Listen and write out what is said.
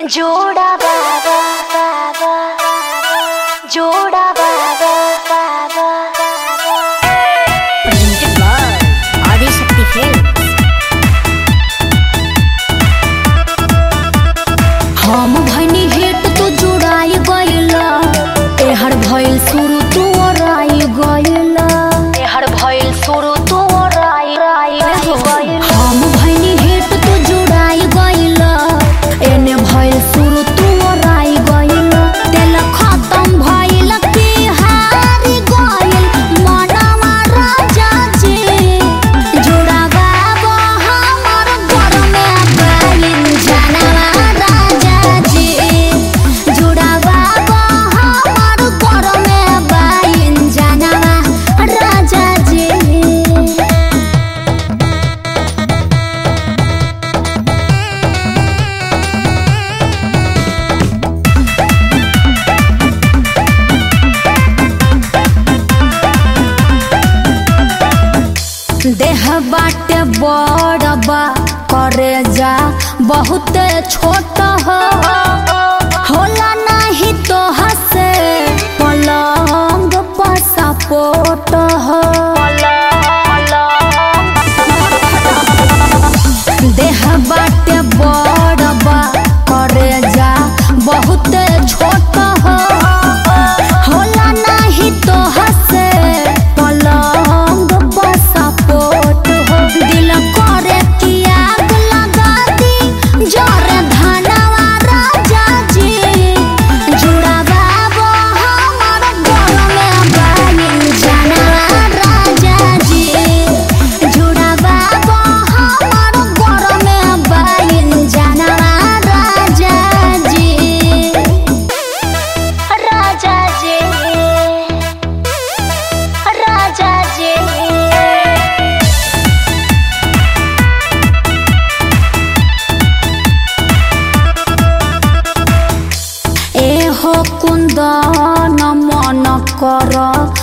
जोड़ा बाबा बाबा जोड़ा बाबा बाबा presented by Adishakti Films. हम भनी हेट तू जुड़ाई गइला एहर भइल शुरू तू ओराई गइला हर भइल शुरू तू राई राई गइल हम भनी हेट तू जुड़ाई गइला एने भइल शुरू तू ओराई गइला तेल खत्म भइल की हारी गइल मनवा राजा जी जुड़ावा हमर घर में गइल जानवा राजा जी जुड़ावा हमर घर में गइल जानवा राजा जी देह बाटे बड़ बा करे जा बहुत छोट हो होला नहीं तो हसे पलंग पर सपोर्ट हो देह बाटे बड़ बा करे जा बहुत छोट हो होला नहीं तो हसे पलंग पर सपोर्ट हो दिल करे कि आग लगा दी जरे धनवा राजा जी जुड़ावा वो हमर घर में बनी जानवा राजा जी जुड़ावा वो हमर घर में बनी जानवा राजा जी राजा जी राजा जी एहो कुन्दन मन कर